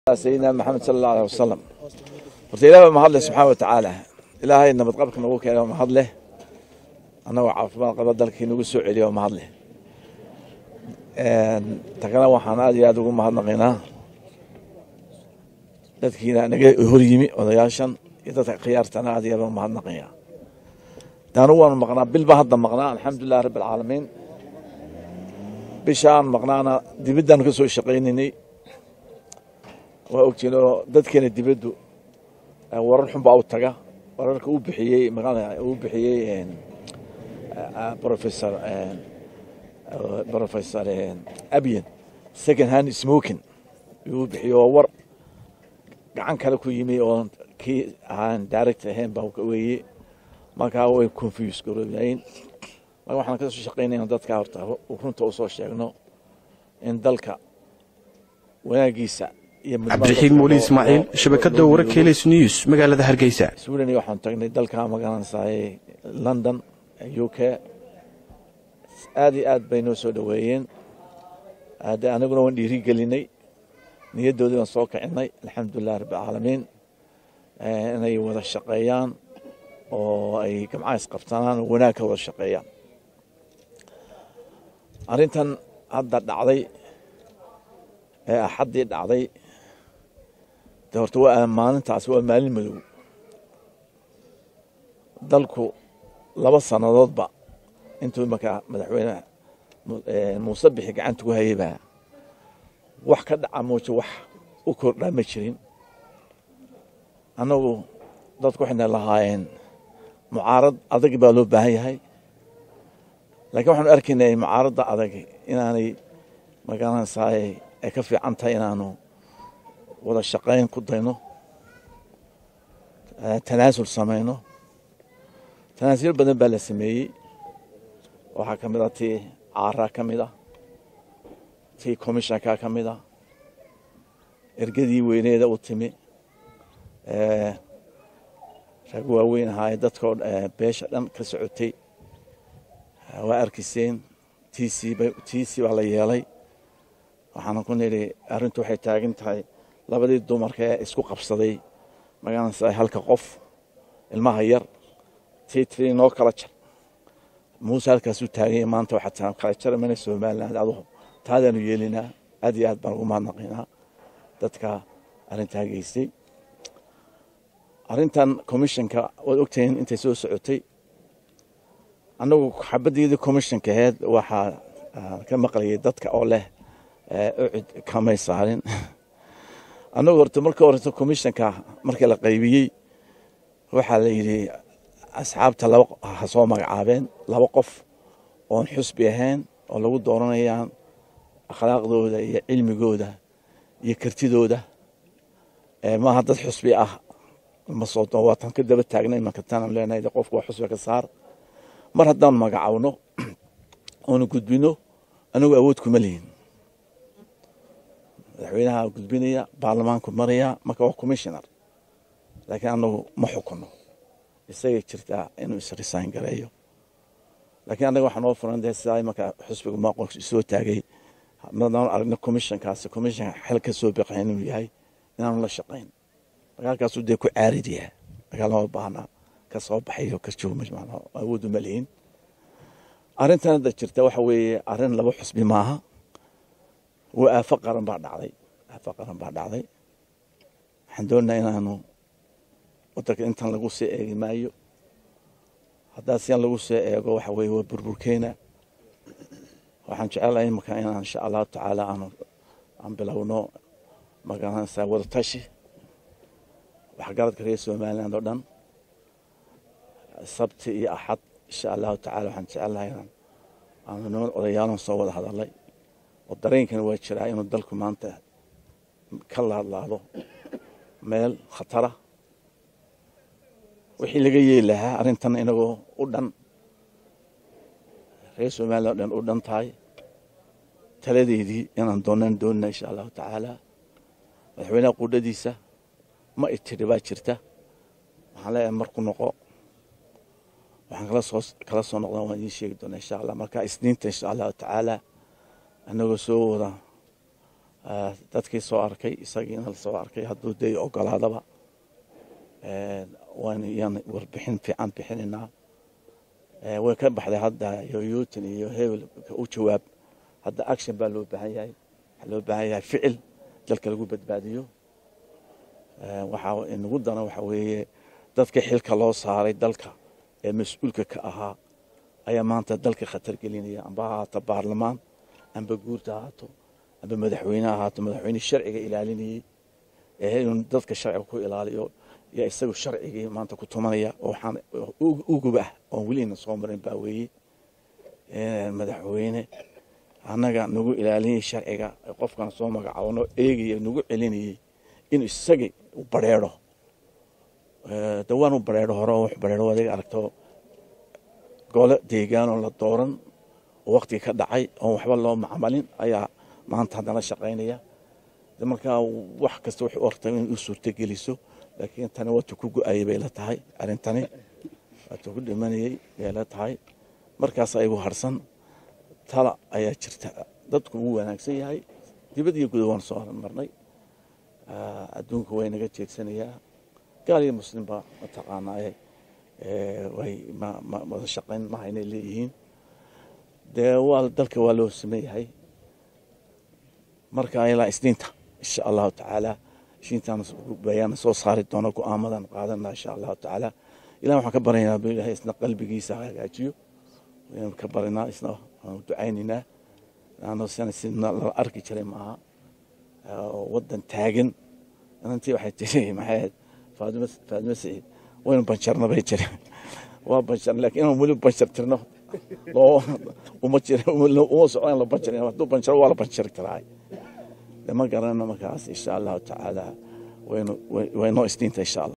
sayidina maxamed sala allahu aleh wasalam horta ilaah baa mahad leh subxaana wa tacaala ilaahay nabadqabka nagu keena mahad leh annagoo caafimaad qaba dalkii nagu soo celiya oo mahad leh tagana waxaan aad iyo aad ugu mahadnaqaynaa dadkiina naga hor yimi odayaashan iyo dadka khiyaartana aad iyo aad ugu mahadnaqaya daanu waanu maqnaa bil baa hadda maqnaa alxamdulilahi rabbi alcaalamiin bishaan maqnaana dibaddaanu ka soo shaqaynaynay waa ogtiin oo dadkeena dibaddu warar xun baa u taga wararka uu bixiyey uu bixiyey professor professor abian second hand smoking uu bixiyey oo war gacan kale ku yimi oo kii ahaan direct ahayn baa weeye markaa way confuse garoobayn marka waxaan ka soo shaqaynayna dadka horta runta u soo sheegno in dalka wanaagiisa cabdiraxiim weli ismaaciil shabakada wararka heles news magaalada hargeysa sweden waxaan tagnay dalka magaranaysaay london u k aad iyo aad bay noo soo dhoweeyeen de aniguna waan dhiiri gelinay niyaddoodii waan soo kicinay alxamdulilah rabbi alcaalamiin inay wada shaqeeyaan oo ay gamcaha isqabtanaan oo wanaag ka wada shaqeeyaan arrintan hadda dhacday ee axaddii dhacday de horta waa maalintaas waa maalin madow dalku laba sannadoodba intuu imanka madaxweyne muuse bixi gacanta ku hayaybaa wax ka dhaca mooje wax u kordhaa ma jirin annagu dadku waxayna lahaayeen mucaarad adag baa loo baahan yahay laakiin waxaanu arkaynay mucaaradda adag inaanay magaranaysaay ay ka fiican tahay inaanu wada shaqayn ku dayno tanaasul samayno tanaasul badan baa la sameeyey waxaa ka mid a tii caaraa ka mid ah tii commishanka ka mid ah ergadii weyneeda u timi rag waaweyn ahaaye dadkao beesha dhan ka socotay waa arkiyseen tiisii baa la yeelay waxaana ku nidhi arrintu waxay taagan tahay labadii dumarka ee isku qabsaday magaranaysa halka qof ilmaha yar tii tii noo kala jar muuse halkaasuu taaganya maanta waxaa kala jara mana somaliland adugu taadaanu yeelinaa aad iyo aad baan ugu mahadnaqaynaa dadka arrintaa geystay arrintan commissionka waad ogtahiin intay soo socotay annagu xabaddeedii commissionka aheyd waxaa ka maqlayay dadka oo leh ucid kamay saarin annagu horta marka horeta commissionka markii la qaybiyey waxaa la yidhi asxaabta laba ha soo magacaabeen laba qof oon xusbi ahayn oo lagu dooranayaan akhlaaqdooda iyo cilmigooda iyo kartidooda maaha dad xusbi ah masoo waatan ka daba taagnay imanka tanaan leenahay qofku waa xusbi ka saar mar haddaanu magacawno oonu gudbino anagu awood kuma lihin madaxweynaha gudbinaya baarlamaanku maraya marka waa commissioner laakiin anagu ma xukuno isagay jirtaa inuu isresign gareeyo laakiin annaga waxaa noo furan dee sidaa imanka xusbiga maaqo soo taagay madaan aragna commissionkaasi commissionka xel ka soo biqayn inuu yahay inaanu la shaqayn dagaalkaasuu dee ku caaridiyaa dagaal lama baahna ka soo baxayo ka joogma awood uma lihin arrintan hadda jirta waxa weeye arrin laba xusbi maaha waa aafo qaran baa dhacday aafo qaran baa dhacday waxaan doonaynaa inaanu wadanka intan lagu soo eegi maayo haddaa sian lagu soo eego waxa weeye waa burburkeena waxaan jecelahay imaka inaan insha allahu tacaala aanu aan bilowno magaranaysaa wadatashi waxgaradka reer somaliland oo dhan sabti iyo axad insha allahu tacala waxaan jecelahay inaan aanu niman odayaalan soo wada hadalay oo dareenkana waa jiraa inuu dalku maanta ka laadlaado meel khatara wixii laga yeeli lahaa arrintan inagoo u dhan reer somaliland o dhan u dhan tahay taladeedii inaan doonaan doonina insha allahu tacaala madaxweynaha quudhadiisa ma itiri baa jirta waxaan leeyahay marku noqo waxaan kala soo kala soo noqdaan waan idiin sheegi doonaa insha allah marka isniinta insha allahu tacaala annagoo soo wada dadkii soo arkay isagiina lasoo arkay hadduu dee ogolaadaba waan iyaan warbixin fiican bixinaynaa way ka baxday hadda yoyuutin iyo hebel u jawaab hadda action baa loo baahan yahay waxaa loo baahan yahay ficil dalka lagu badbaadiyo waxaa inagu dana waxa weeye dadkii xilka loo saaray dalka ee mas-uulka ka ahaa ayaa maanta dalka khatar gelinaya amba ha ahaato baarlamaan amba guurta ahaato amba madaxweyne ahaato madaxweyne sharciga ilaalinayey ee inuu dadka sharciga ku ilaaliyo yaa isagu sharcigii maanta ku tumanaya oo waxaan ugub ah oon welina soo marin baa weeye madaxweyne annaga nagu ilaalinayay sharciga qofkan soo magacaabno eegaya nagu celinayey inuu isagii u bareero dawaan u bareero hore oo wax bareero adiga aragto gole deegaanoo la dooran oo waktigii ka dhacay oon waxba loo macmalin ayaa maanta haddana shaqaynaya markaa wax kasta waxay u ortay in u suurtogeliso laakiin tani waatu ku go-ayay bay la tahay arrintani waatu ku dhimanayey bay la tahay markaas ayagu harsan tala ayaa jirta dadku wuu wanaagsan yahay dibad iyo guda waan soo marnay adduunka way naga jeedsanayaa gaal iyo muslimba mataqaanaaye way wada shaqayn mahaynay leeyihiin dee waa dalka waa loo sameeyahay marka ilaa isniinta insha allahu tacaala isniintaan bayaan soo saari doona go-aamadan qaadana insha allahu tacaala ilah waxaan ka baryaynaa ilahay isna qalbigiisa hagaajiyo waynu ka barinaa isna waanu ducaynaynaa laanno sana sidna lala arki jiray maaha waddan taagan inantii waxay tiri maxay faadimo faadimo siciid waynu banjarna bay jiri waa banjar laakiin inaan weli banjar tirno loo uma jir uma socdo in la banjar hadduu banjaro waa la banjari karaa ma garanayno markaas insha allahu tacaala waynu waynoo isniinta insha allah